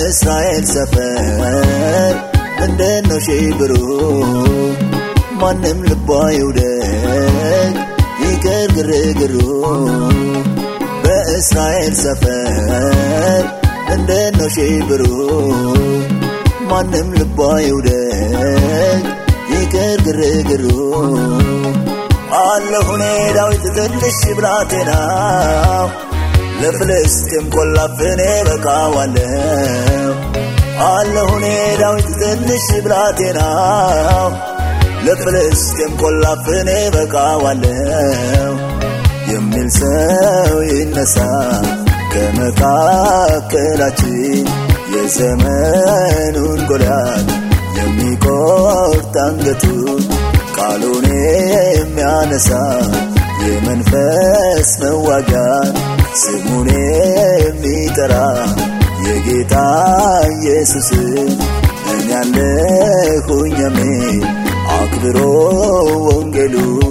በእስራኤል ሰፈር እንደነው ሽብሩ ማንም ልቧ ይውደቅ ይቅር ግርግሩ በእስራኤል ሰፈር እንደነው ሽብሩ ማንም ልቧ ይውደቅ ይቅር ግርግሩ አለሁኔ ዳዊት ትንሽ ብላቴና ለፍልስጤም ቆላፍኔ በቃዋለሁ አለሁኔ ዳዊት ትንሽ ብላቴና ለፍልስጤም ቆላፍኔ በቃዋለሁ የሚል ሰው ይነሳ ከመካከላችን የዘመኑን ጎልያድ የሚቆርጥ አንገቱን ቃሉን የሚያነሳ የመንፈስ መዋጊያን ስሙን የሚጠራ የጌታ ኢየሱስ እኔ ያለሁኝ የሚል አክብሮ ወንጌሉን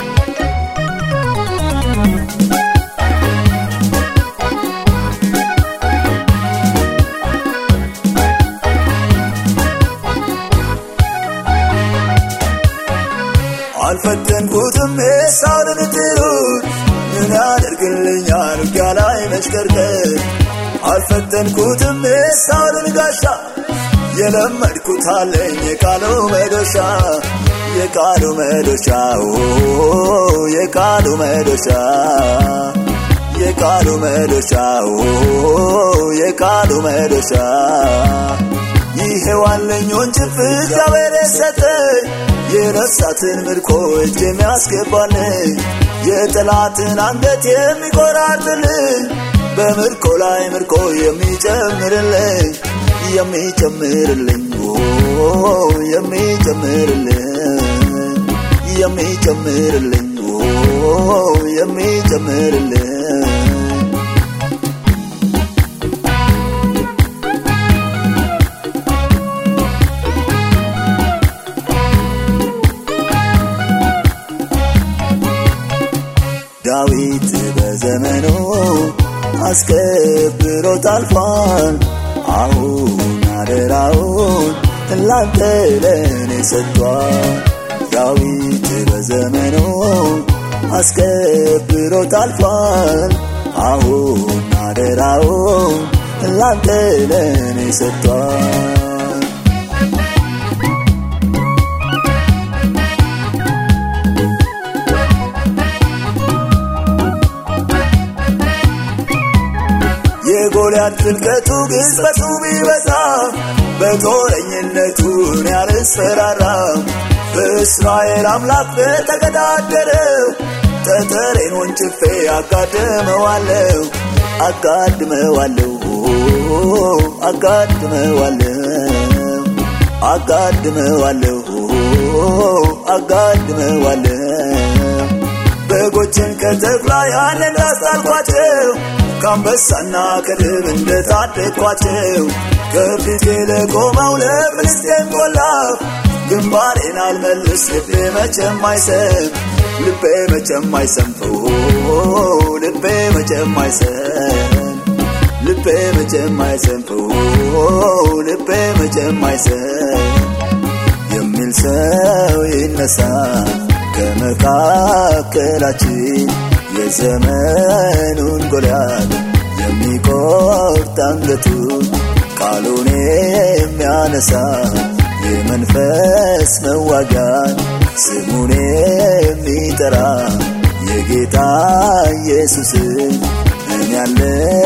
አልፈተንኩትም ኤሳውን ትሩን ምን ያደርግልኛል ውጊያ ላይ መሽከርከር አልፈተንኩትም ኤሳውን ጋሻ የለመድኩት አለኝ የቃሉ መዶሻ የቃሉ መዶሻ የቃሉ መዶሻ የቃሉ መዶሻ የቃሉ መዶሻ ይሄው አለኝ ወንጭፍ እግዚአብሔር የሰጠኝ የነፍሳትን ምርኮ እጅ የሚያስገባልኝ የጠላትን አንገት የሚቆራርጥልኝ በምርኮ ላይ ምርኮ የሚጨምርልኝ የሚጨምርልኝ የሚጨምርልኝ የሚጨምርልኝ የሚጨምርልኝ ዳዊት በዘመኑ አስከብሮት አልፏል። አሁን አደራውን ላንተ ለእኔ ሰጥቷል። ዳዊት በዘመኑ አስከብሮት አልፏል። አሁን አደራውን ላንተ ለእኔ ሰጥቷል። የጎልያድ ጥልቀቱ ግዝበቱ ቢበዛ በጦረኝነቱን ያልስፈራራም በእስራኤል አምላክ በተገዳደረው ጠጠሬን ወንጭፌ አጋድመዋለሁ አጋድመዋለሁ አጋድመዋለሁ አጋድመዋለሁ አጋድመዋለሁ በጎችን ከተኩላ ያንን እንዳስጣልኳቸው ከአንበሳና ከድብ እንደታደግኳቸው ከፊቴ ለቆመው ለፍልስጤም ቆላፍ ግንባሬን አልመልስ ልቤ መቼም አይሰም ልቤ መቼም አይሰምፈው ልቤ መቼም አይሰም ልቤ መቼም አይሰምፈው ልቤ መቼም አይሰም የሚል ሰው ይነሳ ከመካከላችን የዘመኑን ጎልያድ የሚቆርጥ አንገቱን ቃሉን የሚያነሳ የመንፈስ መዋጊያን ስሙን የሚጠራ የጌታ ኢየሱስን እኔ ያለ